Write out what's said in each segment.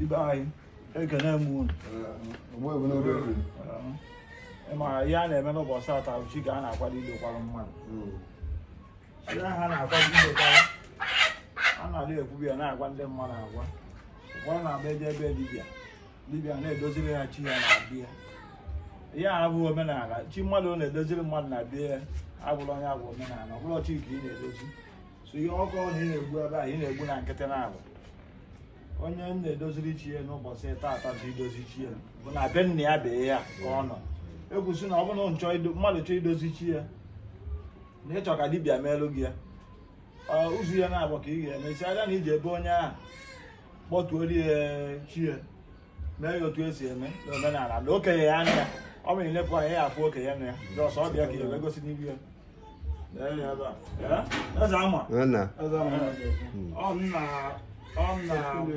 ibe anyị ekene m unu ịma ihe a na-eme n'ụbọchị atọ bụ chi ka a na-akwado ilekwara mmadụ ihe ha na-akwado ilekwara a na-adị ekwubi ya na-agwa ndị mmadụ agwa ụfọdụ na-abịa eje ebe dibịa dibịa na-edoziri ha chi ya na bịa ihe a abụghị omenala chi mmadụ na-edoziri mmadụ na bịa ya abụrụ onye abụ omenala ọ bụrụ chi ka ị na-edozi so ihe ọkụ na ị na-egbu ebe a ị na-egbu na nkịtị na-abụ onye m na-edoziri chi ya n'ụbọchị taata bụ idozi chi ya bụ na be nna ya bee ya ka ọ nọ ekwusi na ọ bụrụ na nchọ ido- mmadụ chọọ idozi chi ya na ịchọ ka dibịa meelụ gị ya ọ, ụzọ ya na-abụ ka ị ga-eme si aja na iji ebe onye ahụ kpọtuori ya chi ya mee ya otu esi eme n'omenala na okenye ya anya ya ọ bụ ilepụ anya ya afụ okenye na ya jọsọ ọ bịa ka ya egosi n'ihu ya Lee ya ebe a. Ya? Eze ama nna Eze ama ọ nna ọ nna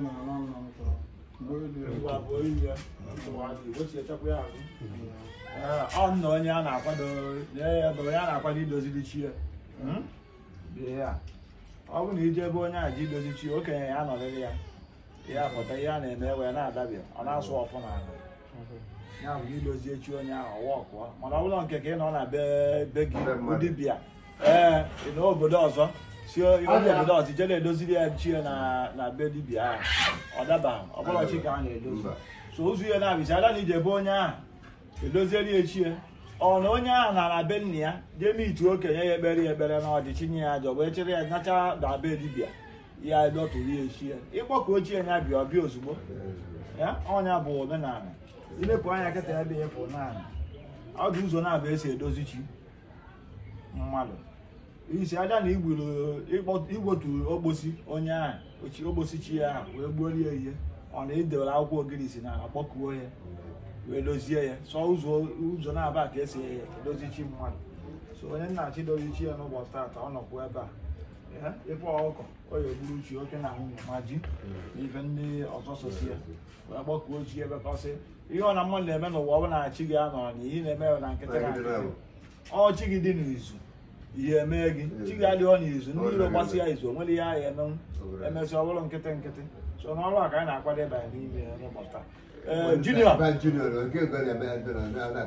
ngwa bụ oyi ya wechiechakwa ya azụ Ee, ọ nna onye a na-akwado lee ya ebe onye a na-akwado idoziri chi ya Hmm? Bie ya ọ bụ na ije ebe onye a ji idozi chi ya okenye ya anọrịrị ya ya pụta ihe a na-eme wee na-adabịa ọ na-asụ ọfụ n'ala ya bụ idozie chi onye ahụ ọwa ọkụọ mana ọ bụla nke ka ị nọ na be be gị Be mmadụ. dibịa ee ị nọ obodo ọzọ si onye obodo ọzọ ije na-edoziri ya chi ya na na be dibịa ahụ ọ dabaghị ọ bụla chi ka a na-edozi Mba. so ụzọ ihe na-abịa ada na ije ebe onye ahụ edozieri ya chi ya ọ na onye ahụ na na be nna ya jee mitu okenye ya ekpere ya ekpere na ọdịchi nye ya ajọ wee chere ya nacha na be dibịa ya dọtụrụ ya echi ya ịkpọkọ ochie ya bịa ọbịa ozugbo ya ọnya bụ omenala ilepụ anya kịta ebe ya fụ naanị ọ dị ụzọ na-abụ esi edozi chi mmadụ isi aja na igburu ịkpọ- igbotu ogbosi onye ahụ ochi ogbosi chi ya ahụ wee gbuorie ya ihe ọ na idewere akwụkwọ ogiri si na kpọkuo ya wee dozie ya so ụzọ ụzọ na-aba ka esi edozi chi mmadụ so onye nna-achị dozi chi ya n'ụbọchị taata ọ nọkwa ebe a Ya, ife ọkụkọ ọ ya egburu chi oke na nwunye ma ji na ife ndị ọzọ sosi ya wee kpọkuo chi ebe ka ọ sị ihe ọ na mmadụ na-eme n'ụwa ọ bụ na chi gị anọ na ihe na-eme ya na nkịtị na nkịtị ọ chi gị dị n'izu ihe emee gị chi gị adịghọ n'izu ndị iro gbasị ya izu o nwere ihe ahụ emenwu emesị ọ bụrụ nkịtị nkịtị so n'ọrụ a ka anyị na-akwado ịbanye n'ime ya n'ụbọchị taa ee junior Ba junior nke ego na-eme ya ndụ na na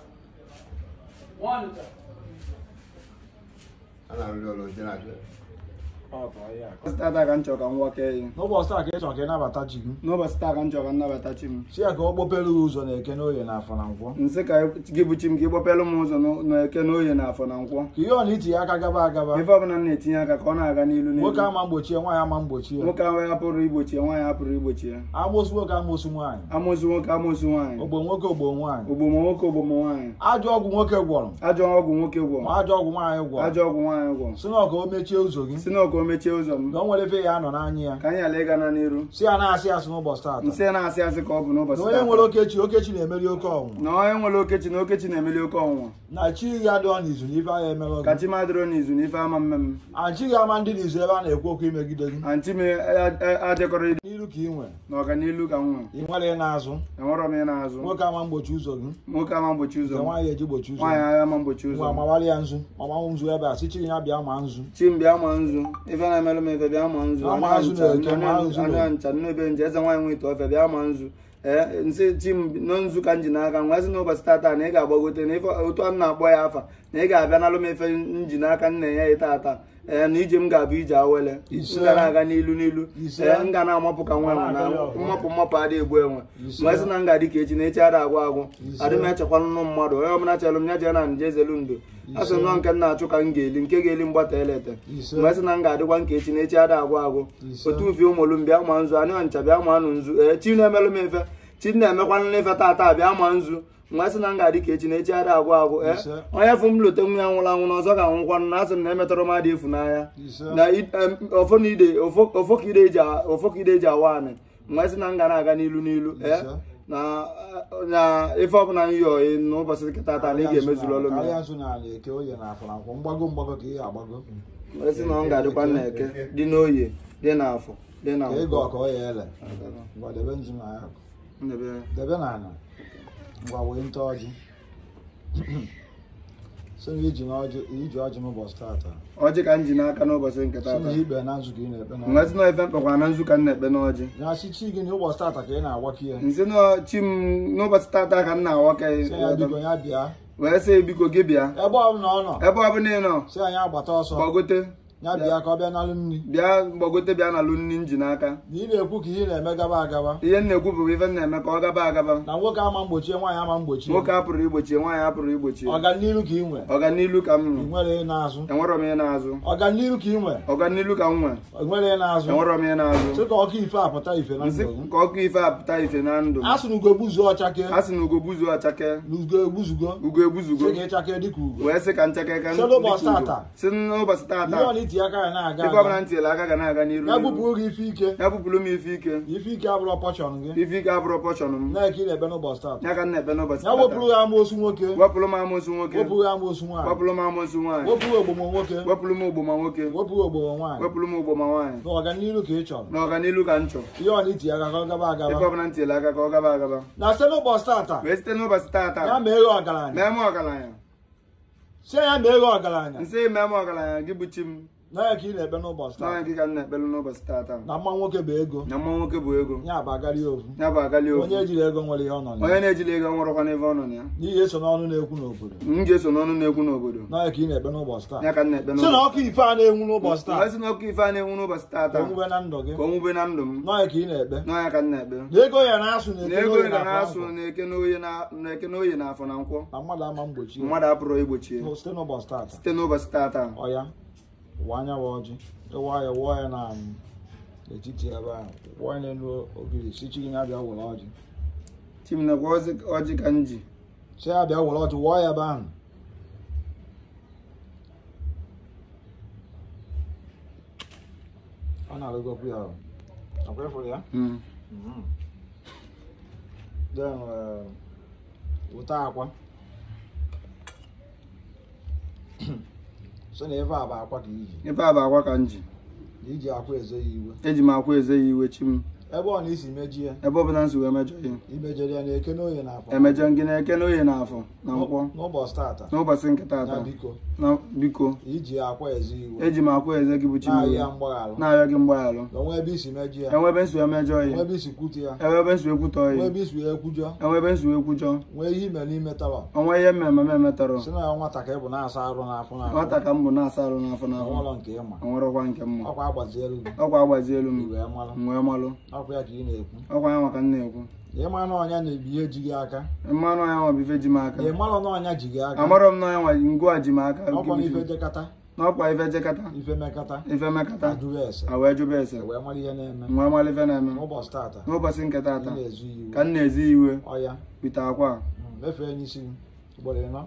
a na-arụrụ ọrụ ndị na-abịa Ọ bụ ya. tata ka m chọrọ ka m nwake ya n'ụbọchị taa ka ị chọrọ ka ị nabata chi gị n'ụbọchị taa ka m chọrọ ka m nabata chi m si ya ka ọ kpọpere gị ụzọ na eke n'oye na afọ na nkwọ nsị ka gị bụ chi m ka ị gbapelụ m ụzọ n'o- n'eke na oye na afọ na nkwọ ka ihe ọ na itinye aka gaba agaba ife ọbụla m na-etinye aka ka ọ na-aga n'ilu n'ilu nwoke ama mgbochi ya nwaanyị ama mgbochi ya nwoke ahụ ya pụrụ igbochi ya nwaanyị apụrụ igbochi ya amosu nwoke amosu nwaanyị amụsụ nwoke amụsụ nwaanyị ogbo nwoke ogbo nwaanyị ogbomo nwoke ogbomo nwaanyị ajọ ọgwụ nwoke gwọrọ ajọ ọgwụ nwoke gwọ ma ajọ ọgwụ nwaanyị gwọrọ ajọ ọgwụ nwaanyị gwọ si na ọ ka o mechie ụzọ gị si na ọka o mechie ụzọ m na o nwere efe ya anọ n'anya ya ka anyị ala ịga na n'iru si ya na-asị asị n'ụbọchị taata nsị na-asị asị ka ọ bụ na n'ụbọchị onye taa nwere okechi okechi na-emeri oke ọnwụnwa na onye nwere okechi na okechi na-emeli oke ọnwụnwa na chi ya dịọ n'izu na ife agha emere ka gị chi madịrọ n'izu na ife ama mmemme achị gị ama ndị n'izu ebe a na-ekwu okwu imegide gị antị m adịkọrọ ịdị n'iru ka ị nwere n'ọganilu ka m nwere ị nwere n'azụ enwerọ m ị na-azụ nwoke ama mgbochi ụzọ gị nwoke ama mgbochi ụzọ nke m nwaanyị eji gbochi ụzọ nwaanyị agha ama mgbochi ụzọ nwa m mawara ya nzu mama nzu ebe a si chi ya bịa ma nzu chi m bịa ma nzu ife na-emelụ m ife bịa ma nzu Bịa ma nzu na-eke, ma nzu na- anya ncha nnebe nje eze nwaanyị nwe ite ọfịa bịa ma nzu ee nsị chi m nọ nzu ka m ji n'aka nwa sị n'ụbọchị tata na ị ga-agbagote na ife otu a m na-akpọ ya afa na ị ga-abịa nalụ m ife m ji n'aka nna ya ita ata ee na ije m ga-abụ ije awele Ise. m ga na-aga n'ilu n'ilu Ise. ee m ga na-amapụ ka nwa enwe na Na-aga ọgụ. mmapụ mmapụ adịghị egbu enwe Ise. mgbe sị na m ga-adị ka echi na echi ada agwụ agwụ Ise. adị m echekwa nnụ mmadụ onye ọbụla chelụ m ya jee na nje ezelu ndo a sị nọ nke m na-achụ ka m ga-eli nke ga-eli mgbata elete Ise. mgbe sị na m ga-adịkwa nke echi na echi ada agwụ agwụ Ise. otu uvi ụmụlụ m bịa ma nzu anị ncha bịa ma nụ nzu ee chi na-emelụ m efe chi na-emekwa nlefe tata bịa ma nzu mgbe sị na m ga-adị ka echi na echi ada agwụ agwụ ee Ise. onye fụ m lote nwa ya nwụrụ anwụ na ọzọ ga-anwụkwanụ na asị m na emetọrọ m adị efu n'anya Ise. na i- em, ofo na ide ofo ofo ka ide eji a- ofo ka ide eji awa anị mgbe sị na m ga na-aga n'ilu n'ilu ee Ise. na na ife ọbụla m yọọ ị n'ụbọchị nkịta taa na ị ga-emezuru ọlụ m karịa ya nzu n'ala eke oye na afọ na nkwọ mgbago mgbago ka ị ga-agbago mgbe sị na ọ ga-adịkwa na eke dị n'oye dị n'afọ dị na ka ị nkwọ. gọọ ka ọ ya ele ngwa debe nzu na ya Ndebe- debe n'ala ngwa wee nte ọjị sị na iji n'ọjị iji ọjị n'ụbọchị tata ọjị ka m ji n'aka n'ụbọchị nke sị na tata ikpe na nzukọ ị na-ekpe na nwezi na ife mkpekwa na nzu ka m na-ekpe n'ọjị ya sị chi gị na ụbọchị tata ka ị na-agwakọ ya nsị na chi m n'ụbọchị tata ka m na-awa ka sị ya biko ya bịa wee sị biko gị bịa ebe ọbụla ọ nọ ebe ọbụla ị nọ sị anyị agbata ọsọ gbagote ya bịa ka ọ bịa nalụ nri bịa gbagote bịa n'alụ nri m ji n'aka na ị na-ekwu ka ihe na-eme gaba agaba ihe m na-ekwu bụ ife m na-eme ka ọ gaba agaba na nwoke ama mgbochie nwaanyị ama mgbochie nwoke a pụrụ igbochie nwaanyị a pụrụ igbochie ọganiru ka ị nwe ọganilu ka m ị nụ nwere ị na-azụ enwerọ m ihe na-azụ ọganiru ka ị nwe ọganilu ka m nwe ị nwere ị na-azụ enwerọ m ihe na-azụ sị ka ọkụ ife apụta ife na nsị ndụ gị ka ọkụ ife apụta ife na ndụ m a sị na ugo gbuzuo ọchake a sị na ugo gbuzuo ọchake na ugo egbuzugo ugo egbuzugo sị ka ịchake dịka ugo wee sị ka ncheke ka Sị n'ụbọchị tata. si n'ụbọchị tata ihe ọ na iti aka ya na-aga ife ọbụla aga m tinyere aka ga na-aga n'iru ya n'iru. bupụrụ gị ife ike ya bupụrụ m ife ike ife ike abụrụ pọchọn gị ife ike abụrụ pọchọn m na-eke ị na-ebe n'ụbọchị tata ya ka m na-ekpe n'ụbọchị ya wepụrụ tata ya amoosu nwoke wepụrụ m amoosu nwoke wepụrụ ya amoosu nwaanyị wepụrụ m amoosu nwaanyị wepụrụ ogbomo nwoke wepụrụ m ogboma nwoke wepụrụ ogbomo nwaanyị wepụrụ m ogboma nwaanyị na ọganiru ka ị chọrọ na ọganilu ka m chọrọ ihe ọ na iti aka ka ọ gaba ife agaba ọbụla m tinyere aka ka ọ gaba agaba na site n'ụbọchị tata wee site n'ụbọchị ya tata mee ghe ọgaranya mee m ọgaranya si ya mee ghe ọgaranya nsị mee m ọgaranya gị bụ chi m na ya ka ị na-ebe n'ụbọchị n'ọnya tata gị ka m na-ekpelu n'ụbọchị tata na mma nwoke bụ ego na mma nwoke bụ ego ya bụ agarị ofu ya bụ agali ofu onye ejiri ego nwere ihe ọ nọ na onye ya na-ejili ego nwụrụkwa n'ebe ọ nọ na ya n'ihi eso n'ọnụ na-ekwu n'obodo m ga-eso n'ọnụ na-ekwu n'obodo na ya ka ị na-ekpe n'ụbọchị taa ya ka m na-ekpe si na ọkụ ife a na-enwu n'ụbọchị taa Wee sị na ọkụ ife a na-enwu n'ụbọchị ka tata o nwube na ndụ gị ka o nwube na ndụ m na ya ka ị na-ekpe n'ọnya ka m na-ekpe na ego ya na-asụ na na eke ego n'oyi ga na na-asụ afọ na-eke n'oyi na- na-eke n'oyi na afọ na nkwọ na mmadụ ama mgbochi mmadụ apụrụ igbochi ya site n'ụbọchị tata site n'ụbọchị tata ọya ụwa anya wa ọjị ịwa ya wụọ ya na um, n'etiti ebe ahụ wụọ ya n'elu ogiri si chi gị ya bịa were ọjị chim nakwa ọjị ọjị ka m ji si ya bịa were ọjị wụọ ya ebe ahụ ọ na-arụgokwu ya o. ọkwa ịfụrụ ya Mm. then uh, wụta akwa so na ebe a bụ akwa ka iji ife a bụ akwa ka m ji na iji akwa ezo ya iwe eji m akwa eze ya iwe chi m ebe ọ na isi meji ya ebe ọbụla m si wee mejọ ihe imejere ya na-eke n'oye na afọ emejọ gị na-eke n'oyi na afọ na nkwọ n'ụbọchị tata n'ụbọchị nke ya tata biko na biko iji akwa ezo iwe eji m akwa eze gị bụ chi m na-ayọ iwe ya mgbaghalụ na-arịọ gị mgbaghalụ na onwe ebe isi meji ya enwebe nsu emejọ nwe ihe ebe isi kwute ya enwebe nsu ekwutọ nwe ihe ebe isi ekwujọ enwebe nsu ekwujọ nwee ihe ime n'ime tawa onwe ihe mmemme m emetọrọ si na ya nwata ka ị bụ na-asa arụ n'afọ n'afọ nwata ka m bụ na-asa arụ n'afọ n'afọ ọnwụlọ nke ịma onwerọkwa nke mma ọkwa agbazielu gị ọkwa agbazielu m iwee malụ m wee malụ ọkwa ya ka ị na-ekwu ọkwa ya maka m na-ekwu na ịma na ọnya na-ebi ihe ji gị aka mmanụ ya nwa bụ ife ji m aka na ịmalụ na ọnya ji gị aka amarọ m na ya nwa ngwa ji m aka ọkwa na ife jekata n'ọkwa ife jekata ife mekata ife mekata ajụghị ese a wee jụba ese wee mara ihe na-eme m wee malụ ife na-eme n'ụbọchị tata n'ụbọchị nke ị tata na-ezu iwu ka m na-ezi iwe ọya bite akwa a. mm, mefee n'isi gị ugboro ịnọ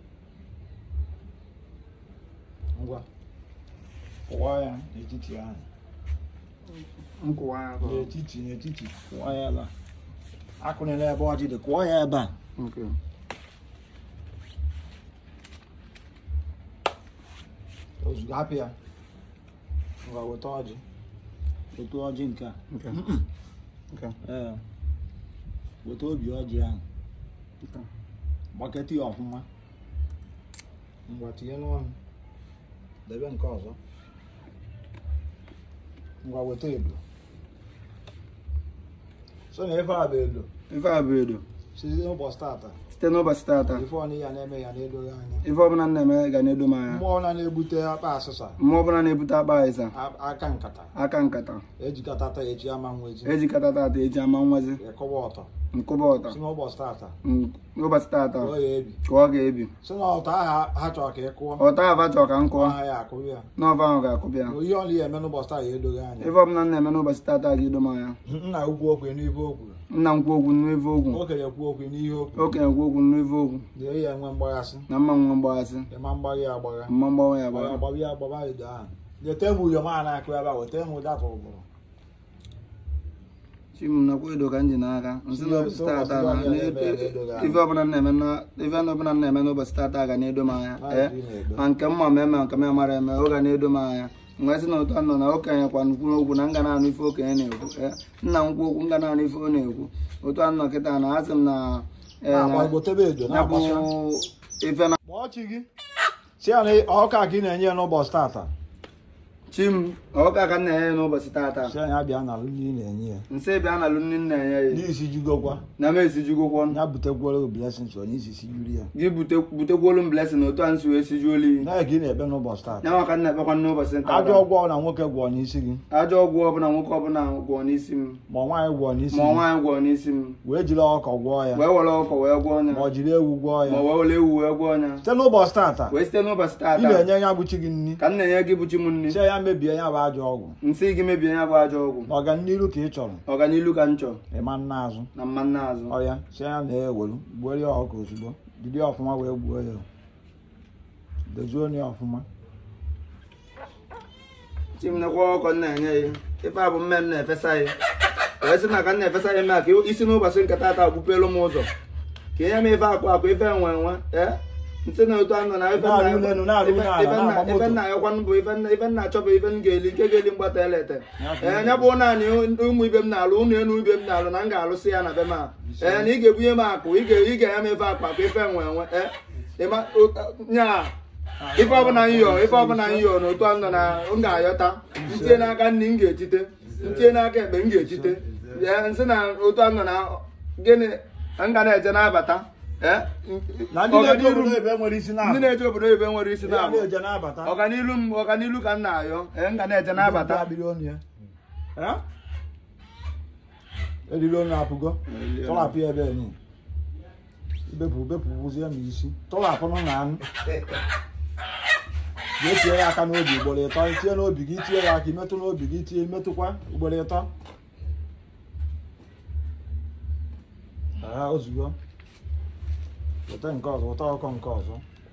ngwa kụwa ya n'etiti ahụ nkụwa ya ka ọ- n'etiti n'etiti kụwa ya ebe a akụnyela ebe ọjị dị kụọ ya ebe a Okay. ozugbo hapụ ya ngwa weta ọjị weta ọjị nke a Okay. Okay. ee weta obi ọjị ahụ Okay. gbaketa ya ọfụma ngwa tinye n'ọnụ debe nke ọzọ ngwa weta edo so na ife a bụ edo ife a bụ edo site n'ụbọchị tata site n'ụbọchị tata ife ọnụ ya na-eme ya na-edoghị anya ife ọbụla m na-eme ga na-edo m anya mmụọ na na-ebute akpa asịsa mmụọ ọbụla na-ebute akpa ịsa a- aka nkata aka nkata ejikọtata eji ama nwezi ejikọta tata eji ama nwazi ịkọwa ọtọ nkụba ọta si n'ụbọchị tata Mm, n'ụbọchị tata kụọ ya ebi ka ọ ga-ebi si na ọtọ aha ha chọrọ ka ị kụọ ọta ava chọọ ka m kụọ aha ya akụrụ ya n'ọva ahụ ga-akụbịa na ihe ọla ya eme n'ụbọchị taa ya edoghị anya ife ọbụla m na-eme n'ụbọchị tata ga-edo m anya nna ukwu okwu n'ife okwu nna m kwuo okwu n'ife okwu okenye kwu okwu n'ihe okwu okenye kwuo okwu n'ife okwu na ya enwe mgbaghasị na mma nwe mgbaghasị ịma mgbagha ya agbagha mma mgbanwe ya gbagha gbara gbaba ya gbaba edo ahụ leta m uyom a na-akụ ebe a weta m data ụbụrụ chi m nakwa edo ka m ji n'aka nsị n'ụbọchị tata na na- ife ọbụla m na-eme na- ife ọbụla m na-eme n'ụbọchị tata ga na-edo m anya ee ma nke mma ma eme ma nke m amara eme ọ ga na-edo m anya mgbe sị na ụtọ nọ na okenye kwa nkwu okwu na nga na-anụ ife okenye na-ekwu ee, nna m kwu okwu nga na-anụ ife ọ na-ekwu otu anọ kịta na asị m na ee, na- na-agbagotebe edo ya bụ na-agbasa ife na kpọọ chi gị si ya na ọka ka ị na-enye ya n'ụbọchị tata chi m ọka ka m na-enye ya n'ụbọchị taata si ya bịa na nri ị na-enye ya nsị bịa na nri m na-enye ya n'isi jugokwa na m esijugokwo ya butekwara blessings onye isi sijuru ya gị bute- butekwuolu m blessing otu a nsi wee sijuolu iyi na ka ị na-ekpe n'ụbọchị tata ya maka m na-ekpekwa n'ụbọchị ajọ taata ọgwụ na nwoke gwọọ n'isi gị ajọ ọgwụ ọbụla nwoke ọbụla gwọọ n'isi m ma nwaanyị gwọọ n'isi ma gị nwaanyị gwọọ n'isi m wee jiri ọkọ gwọọ ya wee were ọkọ wee gwọọ ma ọnya ọ jiri ewu gwọọ ma ya wee were ewu wee gwọọ ọnya site n'ụbọchị tata wee site n'ụbọchị ị taata na-enye ya bụchi gị nri ka m na-enye gị bụchi m nri si ya mebie ya bụ ajọ ọgwụ nsị gị mebie ya bụ ajọ ọgwụ na ọganiru ka ị chọrọ ọganilu ka m chọrọ ịma nna azụ na mmanụ azụ ọya si ya na-ewelu gbuo ya ọkụ ozugbo jiri ya ọfụma wee gbuo ya dozuo ya ọfụma chimnekwa ọkọ m na-enye ya ife a bụ mme m na-efesa ya wee sị na ka m na-efesa ya mee ka isi n'ụbọchị nke taata agbupelu m ụzọ ka ihe m ife akwa akwa ife enwe enwe ee nsị na otu anọ na ife nna Na-arị unu elu, na-arị unu ala, ife nna- na-agba ife moto. nna ayọkwanụ bụ ife nna- ife nna achọbụ ife m ga-eli nke ga-eli mgbata elete ee nya bụ naanị ụmụ ibe m na-alụ ụnụ elu ibe m na-alụ na m ga-alụsị ya na be m a ee na ị ga-ebunye m akụ ị ga- ị ga-enye m ife akpa akpa ife enwe enwe ee ịma nya ife ọbụla m yọọ ife ọbụla m yọọ n'otu a nọ na m ga-ayọta ntinye n'aka nri m ga-etite ntinye n'aka ekpe m ga-etite ee nsị na otu a nọ na gịnị m ga na-eje na-abata ee na ndị na-eji ọganiru obodo m- ebe nwere isi ndị na-abụ na-eje obodo oyibo nwere isi ya na-abụ na-eje na-abata ọganilu m ọganilu ka m na-ayọ ee m ga na-eje na-abata abịrị ọnụ ya Eh? eriri ọnụ apụgo tọrapụ ya ebe enyi ibepụ bepụ wụzie m isi tọrapụ nụ na anụ jee tie ya aka n'obi ugboro ịtọ tie n'obi gị tie ya aka imetụ n'obi gị tie imetụkwa ugboro ịtọ Ee, ozugbo weta nke ọzọ weta ọkọ nke ọzọ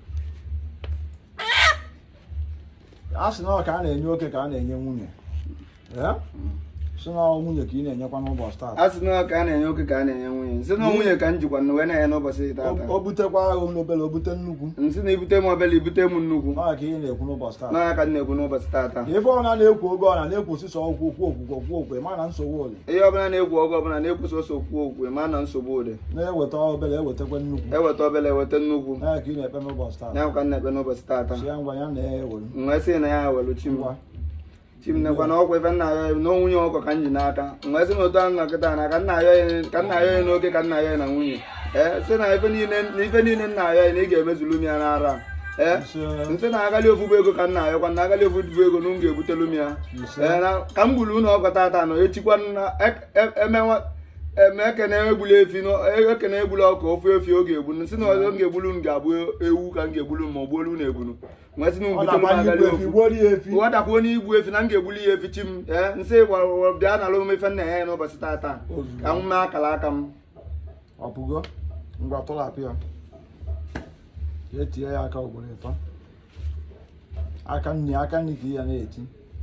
a sị na ọ ka a na-enye oke ka a na-enye nwunye Ee? sị na ọ nwunye ka ị na-enyekwa n'ụbọchị taa a sị na ka a na-enye oke ka a na-enye nwunye nsị na nwunye ka m jikwa na wee na-enye n'ụbọchị taata o butekwa agụ n'obere o bute nnukwu nsị na ibute m obele ibute m nnukwu ọ ka ihe na-ekwu n'ụbọchị taa n'ọnya ka m na-ekwu n'ụbọchị taata ife ọna na-ekwu oge ọna na-ekwu osisi ọgwụ okwu okwukwe okwu okwe ma na nsogbu ole ihe ọbụla na-ekwu oge ọbụla na-ekwu sọsọ okwu okwu ma na nsogbu ụdị na-eweta obere ewetakwa nnukwu eweta obele eweta nnukwu ya ka ị na-ekpe n'ụbọchị taa ya ka m na-ekpe n'ụbọchị taata si ya ngwa ya na-ewelu nwee sị na ya welu chi m ngwa chi m nekwa na ọkwa ife nna ayọ na nwunye ọkọ ka m ji n'aka nwee sị na otu ahụ nkịta na ka nna ayọ ya ka nna ayọ ya n'oge ka nna ayọ ya na nwunye ee sị na ife niile na ife niile nna ayọ ya na ị ga-emezulu m ya n'ara a. ee ise nsị na agali ofubu ego ka nna ayọkwa na agali ofubu ego na m ga-ebutelu m ya ise ee na ka m gburu ụlọ ọkọ tata nọ echikwa na ek- e- emewa eme ekene egbula efi nọ- e- ekene egbula ọkụ ofu efi ọ ga-egbu nsị na ọzọ m ga-egbulu m ga-abụ ewu ka m ga-egbulu m ma ọ gbuolu m na-egbulu nwee sị na m ọ butelu m na-agbanye agali igwe efi ofu gbuoro ya efi ụwa dakwuo n'igbu efi na m ga-egbuli ya efi chi m ee nsị gwara ụwa bịa na alụm ife nna ya n'ụbọchị tata Ozugbo. ka m mee akara aka m ọpụgo ngwa tọrapụ ya ka etinye ya aka ugboro ịtọ aka nri aka nri ka ị ya na-eti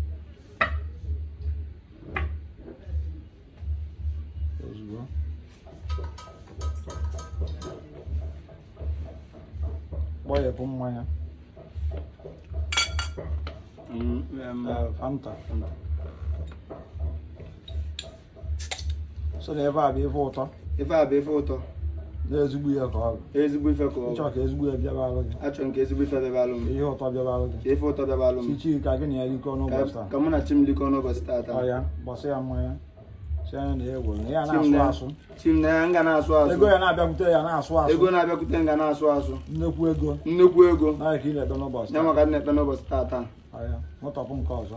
ozugbo kpọghepụ mmanya eh, fanta so na ebe a bụ ife ụtọ ife a bụ ife ụtọ na-ezigbo ihe ka ọ bụ ezigbo ife ka ọ bụ ịchọ ka ezigbo ya bịaba alụ gị achọrọ m ka ezigbo ife bịaba alụ m ihe ụtọ bịaba alụ gị ka ife ụtọ bịaba alụ m chichi ka gị na ya rikọ n'ụbọchị ka taa ka mụ na chi m likọ n'ụbọchị tata ọ ya gbasa ya mmanya si anya na egwu na ya Chi m na-asụ na- asụ chi m na ya nga na-asụ asụ ego ya na-abịakwute ya na-asụ asụ ego na-abịakwute nga na-asụ asụ nnekwu ego nnukwu ego naghị ka ị na-ebe n'ụbọchị ya taa maka na-ekpe n'ụbọchị tata ọ ya nwetọpụ nke ọzọ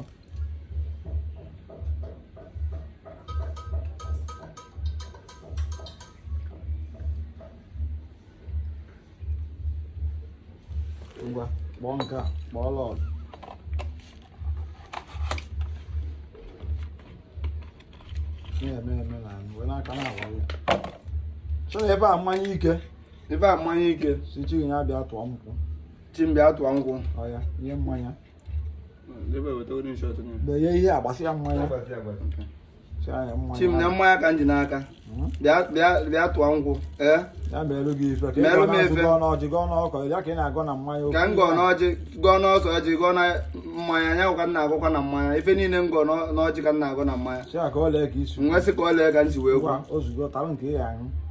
ngwa kpọọ nke a kpọọ lọd na-eme eme na wee n'aka na-awa ya so na ebe a mmanya ike ife a mmanya ike si chi ya bịa tụọ nkwụ chi m bịa tụọ nkwụ ọ ya ihe mmanya Ebe weta onye shot nye. mgbe ihe ihe agbasị ya mmanya si anya mmanya chi m na mmanya ka m ji n'aka Mhm. bịa bịa bịa tụọ nkwụ ee ya merụ gị ife ka Merụ ị m gọ ife. na n'ọjị gọọ n'ọkọ ya ka ị na-agọ na mmanya ka m gọọ n'ọjị gọọ n'ọsọ ọjị gọọ na mmanya anya ka m na-agụkwa na mmanya ife niile m gọọ n'ọ- n'ọjị ka m na-agụ na mmanya si ya ka ọ lee ka isi nwesị ka ọ lee ka m si wee gwa ngwa ozugbo tarụ nke ị ya aṅụ